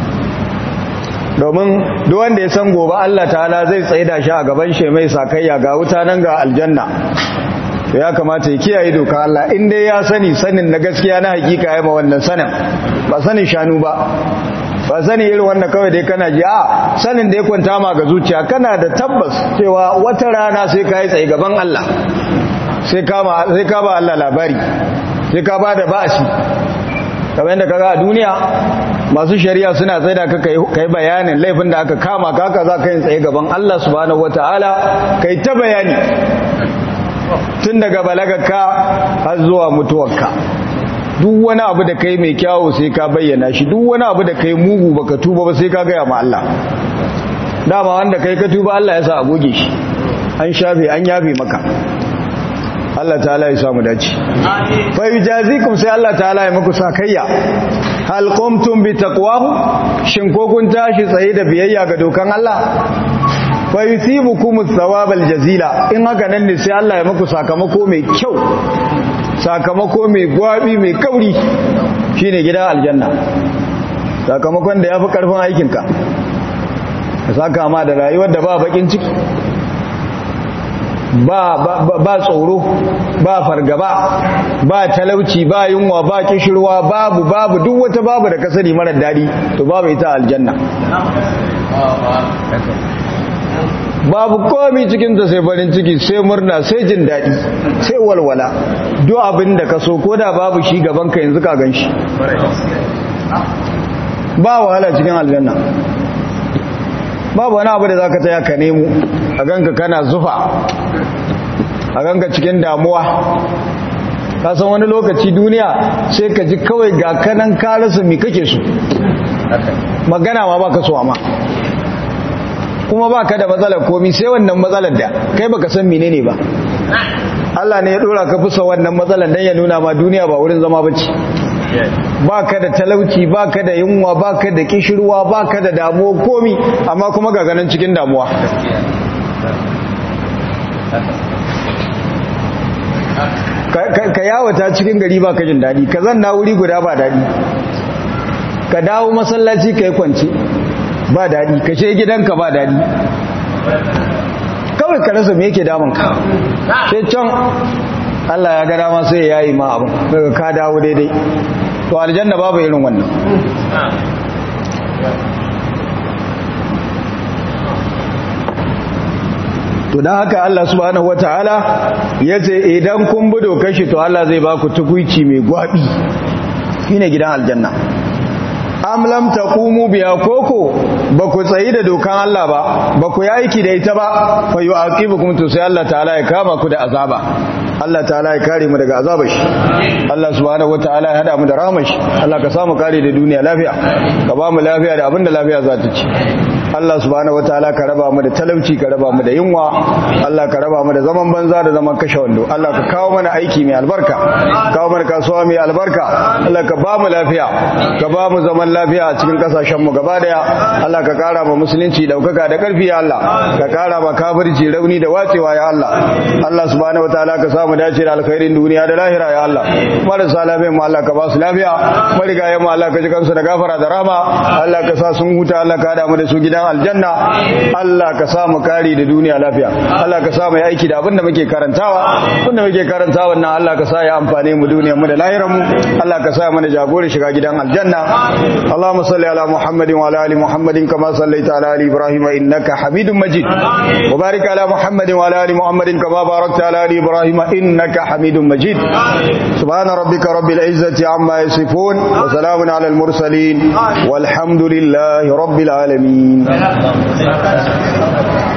domin duk wanda ya san gobe Allah ta'ala zai tsaida shi a gaban shi mai sakayya ga wuta nan ga aljanna to ya kamata ya kiyaye doka Allah in dai ya sani sanin na gaskiya na hakika ya ma wannan sanin ba sanin shanu ba ba sani irin wannan kawai dai kana ji a sanin da ya kwanta ma ga zuciya kana da tabbas cewa wata rana sai ka yi tsaye gaban Allah sai ka ba Allah labari sai ka ba da ba'asi kamar yadda kaga a duniya masu shari'a suna tsaye da ka yi bayanin laifin da aka kama kaka za ka yi tsaye gaban Allah subhanahu wata'ala ka yi ta bayani tun daga balagarka har zuwa mutuwarka duk wani abu da kai mai kyawu sai ka bayyana shi duk wani abu da kai mugu baka tuba ba sai ka gaya ma Allah dama wanda kai ka tuba Allah ya sa a goge shi an shafe an yafe maka Allah ta'ala ya samu dace fa yujazikum sai Allah ta'ala ya muku sakayya hal qumtum bi taqwahu shin ko kun tashi tsaye da biyayya ga dokan Allah fa yusibukum thawabal jazila in haka nan ne sai Allah ya muku sakamako mai kyau sakamako mai gwabi mai kauri shine gida aljanna sakamakon da yafi karfin aikinka ka saka ma da rayuwar da ba bakin ciki ba ba tsoro ba fargaba ba talauci ba yunwa ba kishirwa babu babu duk wata babu da kasari marar dadi to babu ita aljanna babu komi cikinta sai farin ciki sai murna sai jin daɗi sai walwala duk abin da ka so ko da babu shi gaban ka yanzu ka gan shi ba wahala cikin aljanna babu wani abu da za ka taya ka nemo a ganka kana zufa a ganka cikin damuwa ka san wani lokaci duniya sai ka ji kawai ga kanan ka rasa mi kake so magana ma baka so amma kuma baka da matsalar komi sai wannan matsalar da kai baka san menene ba Allah ne ya dora ka fusa wannan matsalar dan ya nuna ma duniya ba wurin zama bace baka da talauci baka da yunwa baka da kishirwa baka da damuwa komi amma kuma ga ganin cikin damuwa ka yawata cikin gari ba ka jin daɗi ka zanna wuri guda ba daɗi ka dawo masallaci ka yi kwanci ba daɗi ka she gidanka ba daɗi kawai ka rasa me yake damunka she can Allah ya ga dama sai ya yi ma abin daga ka dawo daidai to aljanna babu irin wannan to don haka Allah subhanahu wataala ya ce idan kun bi dokar shi to Allah zai ba ku tukuici mai gwabi shine gidan aljanna am lam taqumu biya koko ba ku tsayi da dokan Allah ba ba ku yi aiki da ita ba fa yu'aqibukum to sai Allah ta'ala ya kama ku da azaba Allah ta'ala ya kare mu daga azabar shi Allah subhanahu wataala ya hada mu da rahmar shi Allah ka samu kare da duniya lafiya ka ba mu lafiya da abinda lafiya za ta ci Allah subhanahu wataala ka raba mu da talauci ka raba mu da yunwa Allah ka raba mu da zaman banza da zaman kashe wando Allah ka kawo mana aiki mai albarka kawo mana kasuwa mai albarka Allah ka ba mu lafiya ka ba mu zaman lafiya a cikin kasashen mu gaba daya Allah ka kara ma musulunci daukaka da karfi ya Allah ka kara ma kafirci rauni da wacewa ya Allah Allah subhanahu wataala ka samu dace da alkhairin duniya da lahira ya Allah marasa lafiya mu Allah ka ba su lafiya marigayen mu Allah ka ji kansu da gafara da rahama Allah ka sa sun huta Allah ka hada mu da su gidan aljanna Allah ka sa mu kari da duniya lafiya Allah ka sa mu yi aiki da abin da muke karantawa abin da muke karantawa nan Allah ka sa ya amfane mu duniyar mu da lahirar mu Allah ka sa mana jagora shiga gidan aljanna Allahumma salli ala Muhammadin wa ala ali Muhammadin kama sallaita ala ali Ibrahim innaka Hamidum Majid wa barik ala Muhammadin wa ala ali Muhammadin kama barakta ala ali Ibrahim innaka Hamidum Majid subhana rabbika rabbil izzati amma yasifun wa salamun ala al mursalin walhamdulillahi rabbil alamin